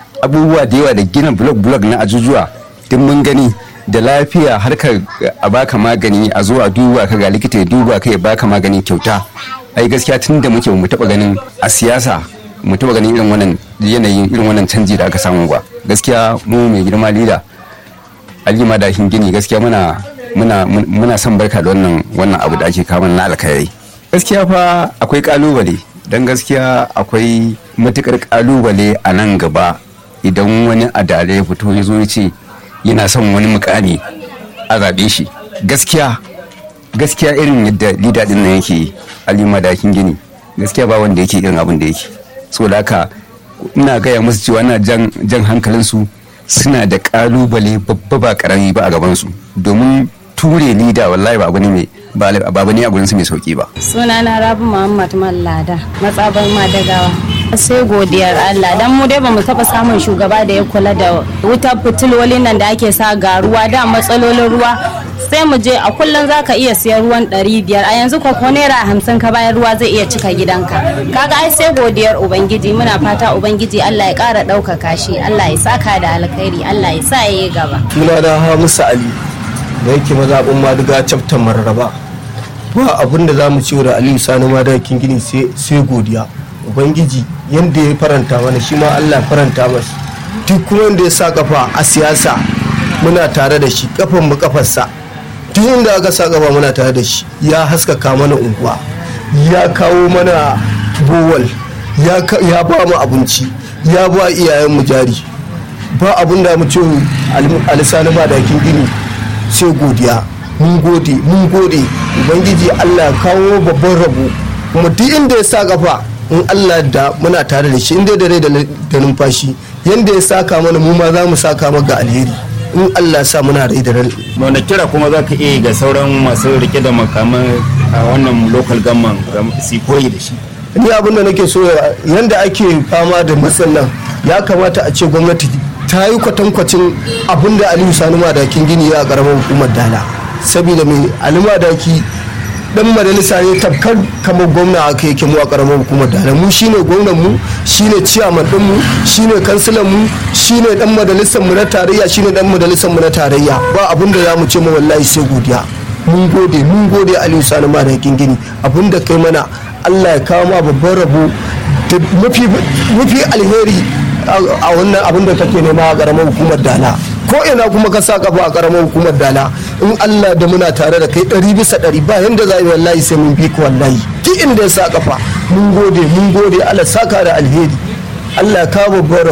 abubuwa da yawa da gina blog blog na ajujuwa duk mun gani da lafiya harkar a baka magani a zo a duba ka ga likita ya duba ka ya baka magani kyauta ai gaskiya tun da muke mu taba ganin a siyasa mu taba ganin irin wannan yanayin irin wannan canji da aka samu ba gaskiya mu mai girma lida alima da gini gaskiya muna muna muna son barka da wannan wannan abu da ake kawo na alkhairi gaskiya fa akwai kalubale dan gaskiya akwai matukar kalubale a nan gaba idan wani adare ya fito ya zo ya ce yana son wani mukami a zaɓe shi gaskiya gaskiya irin yadda lida din nan yake alima dakin gini gaskiya ba wanda yake irin abin da yake so da haka ina gaya musu cewa na jan jan hankalinsu suna da kalubale babba ba karami ba a gabansu domin ture lida wallahi ba abu ne mai ba abu ne a gurinsu mai sauki ba sunana rabu muhammad mallada matsabar madagawa sai godiyar Allah dan mu dai bamu taba samun shugaba da ya kula da wutar fitilolin nan da ake sa ga ruwa da matsalolin ruwa sai mu je a kullum zaka iya siyan ruwan ɗari biyar a yanzu ko naira hamsin ka bayan ruwa zai iya cika gidanka kaga ai sai godiyar ubangiji muna fata ubangiji Allah ya ƙara ɗaukaka shi Allah ya saka da alkhairi Allah ya sa yayi gaba suna da Hamisu Ali da yake mazaɓin Madiga chapter Mararaba ba abin da za mu ci da Aliyu Sani Madakin Gini sai godiya ubangiji yadda ya faranta mana shi ma allah faranta masa duk kuma wanda ya sa kafa a siyasa muna tare da shi kafan mu kafarsa duk inda aka sa kafa muna tare da shi ya haskaka mana unguwa ya kawo mana bowal ya ba mu abinci ya ba iyayen mu jari ba abin da mu ce alisani ba dakin gini sai godiya mun gode mun gode ubangiji allah kawo babban rabo kuma duk inda ya sa kafa in Allah da muna tare da shi inda da rai da numfashi yanda ya saka mana mu ma za mu saka maka alheri in Allah sa muna rai da rai wanda kira kuma za ka iya ga sauran masu rike da makaman a wannan local government su koyi da shi ni abin da nake so yanda ake fama da matsalan ya kamata a ce gwamnati ta yi kwatankwacin abin da aliyu sani madakin gini ya karamar hukumar dala saboda mai aliyu madaki dan majalisa ne tafkar kamar gwamna aka yake mu a karamar hukumar da mu shine gwamnan mu shine ciyaman din mu shine kansilan mu shine dan majalisar mu na tarayya shine dan majalisar mu na tarayya ba abin da zamu ce mu wallahi sai godiya mun gode mun gode Aliyu Sani ma da gini abin da kai mana Allah ya kawo ma babban rabo da mafi mafi alheri a wannan abin da kake nema a karamar hukumar dala ko ina kuma ka sa kafa a karamar hukumar dala in Allah da muna tare da kai ɗari bisa ɗari ba yanda za yi wallahi sai mun bi ka wallahi duk inda ya sa kafa mun gode mun gode Allah saka da alheri Allah ya kawo babbar